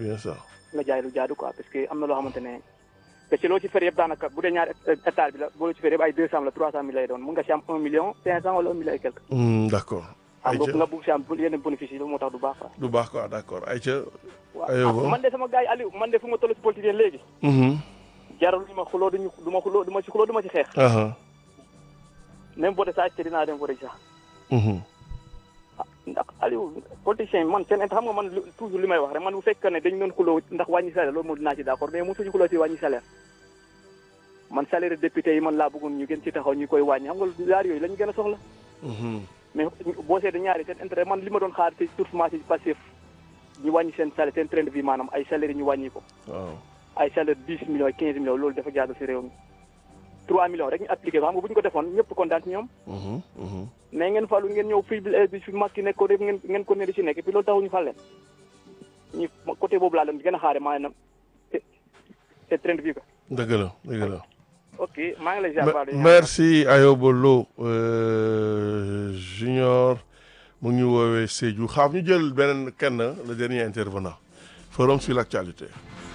bien ça. nga jaay lu jaadu quoi parce que am na loo xamante ne te ci loo ci fer yëpp daanaka bu dee ñaari hectare bi la boo ci fer yëpp ay deux cent la trois cent mille lay doon mun nga si am un million cinq cent wala un million et quelque. Hmm, d'accord. xam nga ayca nga bugg si am yenn bénéfice yi loolu moo tax du baax quoi. du baax quoi d'accord ayca. waaw aywa. ah, man de sama gars yi Aliou man de fu ma toll si politique léegi Mhm. jarul ñu ma xuloo duñu du ma xuloo du ma si xuloo du ma si xeex Aha. même voté saa te dinaa dem voté sax Mhm. ndax Aliou politicien yi man seen xam nga man lu- toujours li may wax rek man bu fekkee ne dañu doon xuloo ndax wàññi salaire loolu moom dinaa ci d'accord mais mosuñu xuloo si wàññi salaire man salaire député yi man laa bëggoon ñu gën ci taxaw ñu koy wàññi xam nga ñaar yooyu la ñu gën a soxla Mhm. mais boo seetee ñaari seen intérêt man li ma doon xaar ci surtout ci passif ñu wàññi seen salaire seen train de vie maanaam ay salaire yi ñu wàññi ko waaw. ay salaire dix millions quinze millions loolu dafa jaadu si réew mi trois millions rek ñu appliqué ko xam nga bu ñu ko defoon ñëpp kontaan ci ñoom Mhm. Mhm. mais ngeen falu ngeen ñëw fii bi fi mag ki nekk ko def ngeen ngeen ko ne di si nekk et puis loolu taxu ñu fal leen ñu côté boobu laa leen gën a xaare maanaam te te train de vie ko dëgg la dëgg la. ok maa ngi lay ziar Me- baax merci Ayoba Lo euh, junior mu ngi ñu woowee Sédhiou xaaf ñu jël beneen kenn le dernier intervenant forum sur l'actualité